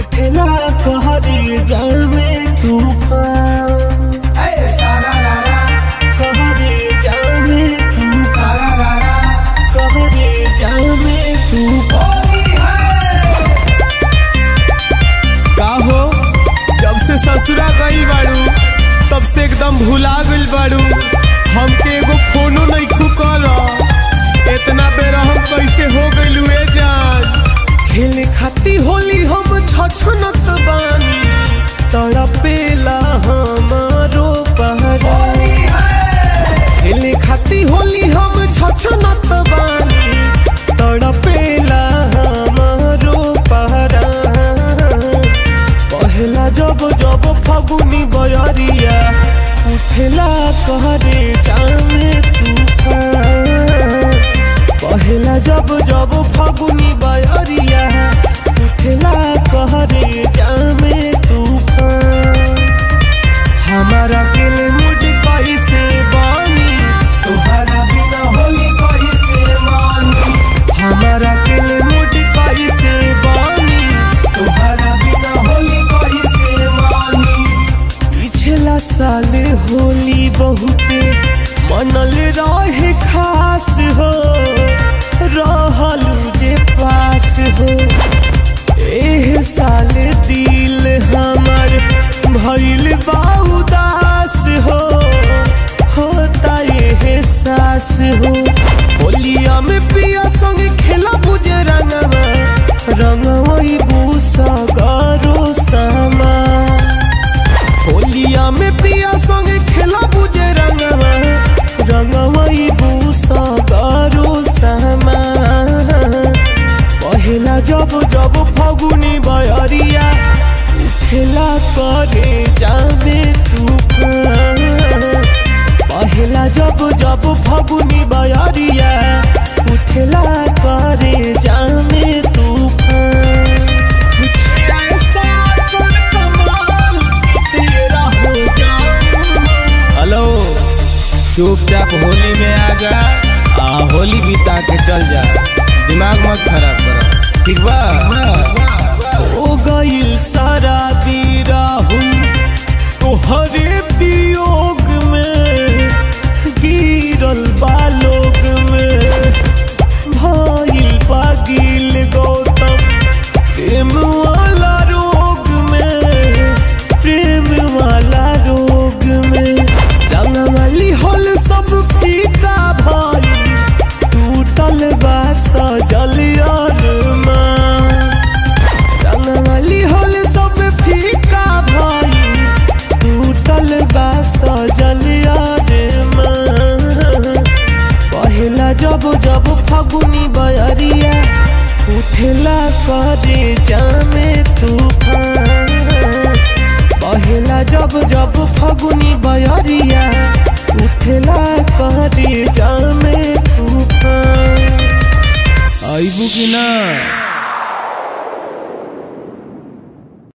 उठला कहरे जामे तूफान कहरे जामे तूफान कहरे जामे तूफान का हो जब से ससुरा गई बाड़ू तब से एकदम भुला गइल बाड़ू हमके एगो फोनो नहीं कर इतना बेर हम कैसे हो गइलू ए जान खेले खाती होली हम छछनत बानी तड़पेला हमारो पहरी खेले खाती होली हम छछनत बानी तड़पेला हमारो पहरा पहला जब जब फगुनी बयरिया उठेला कहरे जामे तूफान पहला जब जब फगुनी बयरिया उठेला कहरे जामे